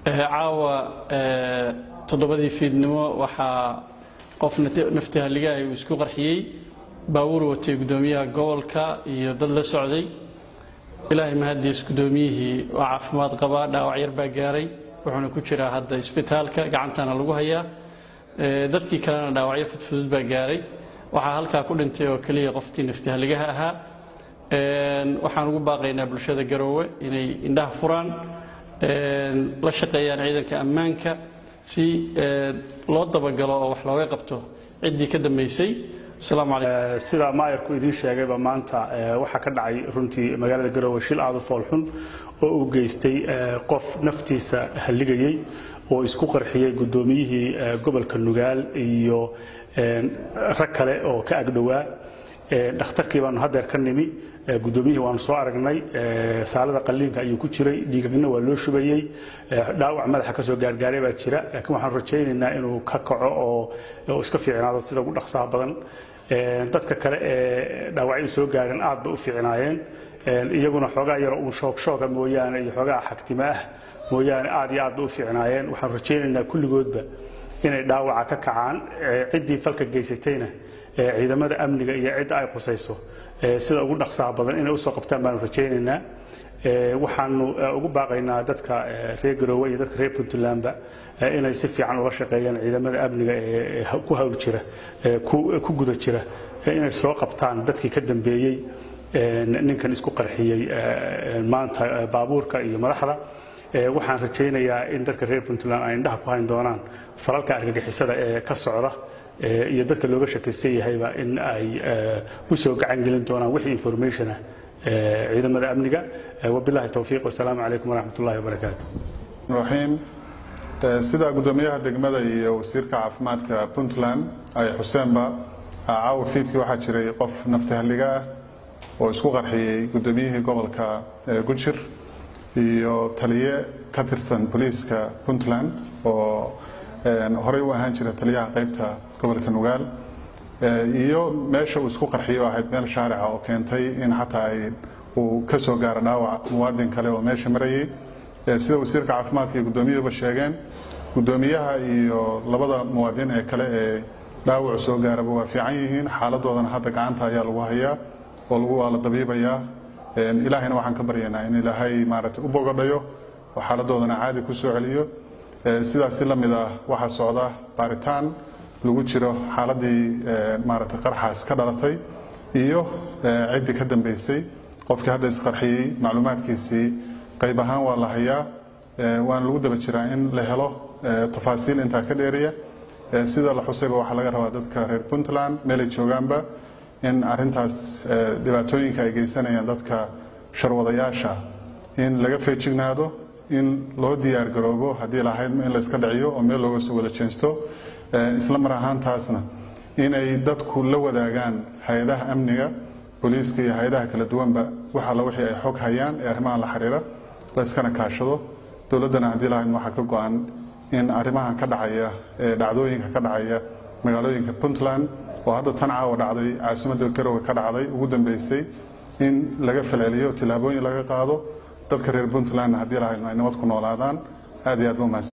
caawa toddobadii fiidnimo waxaa qof naftihaligaah uu isku qarxiyey baabuur watay guddoomiyaha gobolka iyo dad la socday ilaahay mahadiis guddoomiyihii waa caafimaad qabaa dhaawac yar baa gaaray wuxuuna ku jiraa hadda isbitaalka gacantana lagu hayaa dadkii kalena dhaawacyo fudfudud baa gaaray waxaa halkaa ku dhintay oo keliya qoftii naftihaligaha ahaa waxaan ugu baaqaynaa bulshada garoowe inay indhaha furaan la shaqeeyaan ciidanka ammaanka si loo dabagalo oo wax looga qabto ciddii ka dambaysay sida maayarku idiin sheegayba maanta waxaa ka dhacay runtii magaalada garoowe shil aada u foolxun oo uu geystay qof naftiisa halligayey oo isku qarxiyey guddoomiyihii gobolka nugaal iyo rag kale oo ka agdhowaa dhakhtarkii baanu hadeer ka nimi guddoomiyihii waanu soo aragnay saalada qalliinka ayuu ku jiray dhiigagna waa loo shubayey dhaawac madaxa ka soo gaargaaray baa jira laakiin waxaan rajaynaynaa inuu ka kaco oo iska fiicnaado sida ugu dhaqsaha badan dadka kale ee dhaawacyadu soo gaareen aad bay u fiicnaayeen iyaguna xoogaa yaro uun shoogshooga mooyaane iyo xoogaa xagtimo ah mooyaane aad iyo aad bay u fiicnaayeen waxaan rajaynaynaa kulligoodba inay dhaawaca ka kacaan ciddii falka geysatayna ciidamada amniga iyo cidda ay qusayso sida ugu dhaqsaha badan inay usoo qabtaan baanu rajaynaynaa waxaanu ugu baaqaynaa dadka reer garoowe iyo dadka reer puntlandba inay si fiican ula shaqeeyaan ciidamada amniga ee ku hawl jira ku guda jira inay soo qabtaan dadkii ka dambeeyey ninkan isku qarxiyey maanta baabuurka iyo madaxda waxaan rajaynayaa in dadka reer puntland ay indhaha ku hayn doonaan falalka argagixisada ee ka socda iyo dadka looga shakaysan yahayba in ay u soo gacan gelin doonaan wixii informationah ciidamada amniga wabilahi towfiiq wasalaamu calaykum waraxmat ullahi wabarakaatu raxiim sida guddoomiyaha degmada iyo wasiirka caafimaadka puntland ay xuseenba caawa fiidkii waxaa jiray qof naftihalliga ah oo isku qarxiyey guddoomiyihii gobolka gujir iyo taliye ka tirsan booliiska puntland oo horey u ahaan jira taliyaha qaybta gobolka nugaal iyo meesha uu isku qarxiyo ahayd meel shaarica oo keentay in xataa ay uu ka soo gaaro dhaawac muwaadin kale oo meesha marayay sida wasiirka caafimaadka iyo guddoomiyuhuba sheegeen guddoomiyaha iyo labada muwaadin ee kale ee dhaawacu soo gaaraba waa fiican yihiin xaaladoodana hadda gacanta ayaa lagu hayaa oo lagu waa la dabiibayaa ilaahayna waxaan ka baryaynaa in ilaahay maaragtay u bogadhayo oo xaaladoodana caadi ku soo celiyo sidaasi la mid ah waxaa socda baaritaan lagu jiro xaaladii maaragtay qarxaas ka dhalatay iyo ciddii ka dambeysay qofkii hadda isqarxiyey macluumaadkiisii qayb ahaan waa la hayaa waana lagu daba jiraa in la helo tafaasiil intaa ka dheeriya sida la xusayba waxaa laga rabaa dadka reer puntland meelay joogaanba in arintaas dhibaatooyinka ay geysanayaan dadka sharwadayaasha in laga feejignaado in loo diyaar garoobo haddii lahayd in layska dhiciyo oo meel looga soo wada jeensto isla mar ahaantaasna inay dadku la wadaagaan hay-adaha amniga booliiska iyo hay-adaha kala duwanba wax alla wixii ay xog hayaan ee arrimahan la xiriira layskana kaashado dowladdana haddii lahayd waxaa ka go-an in arrimahan ka dhacaya ee dhacdooyinka ka dhacaya magaalooyinka puntland oo hadda tan caawa dhacday caasimadda garowe ka dhacday ugu dambeysay in laga falceliyo tillaabooyin laga qaado dadka reer puntlandna haddii lahayd ay nabad ku noolaadaan aad iyo aad ba umahadsan